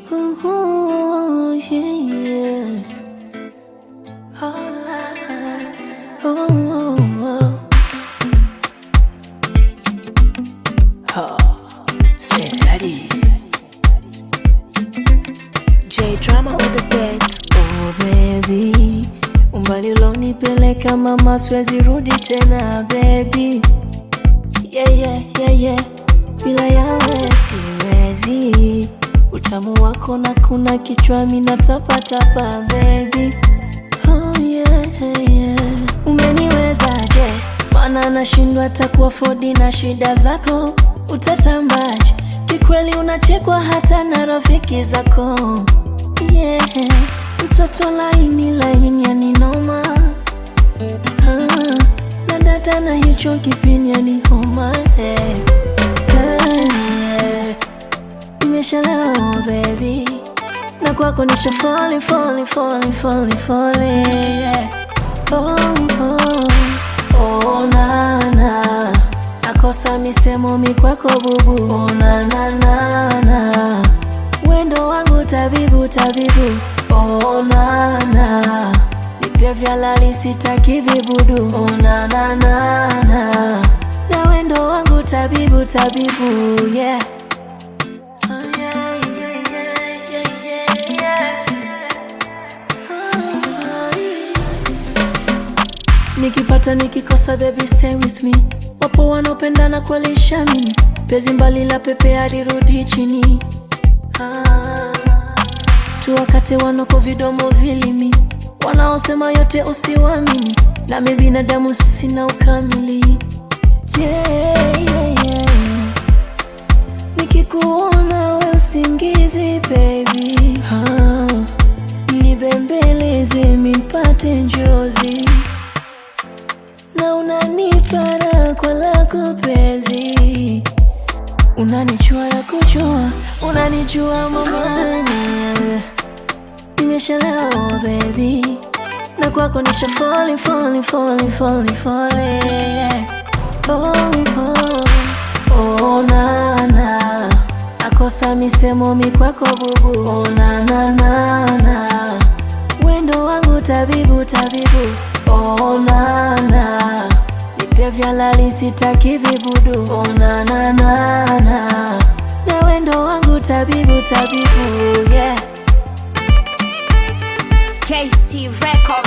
Ooh, yeah, yeah. Oh, la, oh, oh, oh. Oh, say daddy. J drama on the beat. Oh baby, umbali ulonipeleka mama, siwezi rudi tena baby. Yeah, yeah, yeah, yeah. Bila yawe siwezi, utamu wako na kuna kichwa mina tapatapa baby. Oh yeah, yeah. Umeniwezaje? Maana nashindwa hata kuafodi na shida zako, utatambaje? Kikweli unachekwa hata na rafiki zako yeah. Mtoto laini laini yani noma ah, na data na hicho kipindi yani homa hey. Hey, yeah. Nimeshalewa baby na kwako nisha falling falling falling falling falling yeah. oh, oh, oh, na, na. Nakosa misemo mikwako bubu oh, na, na, na, na. Wendo wangu tabibu tabibu oh, na, na. Nipia vya lali sitaki vibudu oh, na, na, na, na. Na wendo wangu tabibu tabibu yeah. Oh, yeah, yeah, yeah, yeah, yeah, yeah. Oh, Nikipata nikikosa baby stay with me Wapo wanaopendana kweli shamini Pezi mbali la pepe harirudi chini ah. Tuwakate wanoko vidomo vilimi Wanaosema yote usiwamini Nami binadamu sina ukamili yeah, yeah, yeah. Nikikuona we usingizi baby ah. Nibembeleze mipate njozi na unanipa raha kwa lako penzi, unanichua la kuchua, unanijua mamani, nimeshalewa baby, na kwako nisha falling falling falling falling falling yeah. oh, oh, oh, na, na. Nakosa misemo mikwako bubu oh, na, na, na, na. Wendo wangu tabibu tabibu oh, na, na. Nipia vya lali sitaki vibudu oh, na, na, na, na. Na wendo wangu tabibu tabibu yeah. KC Records.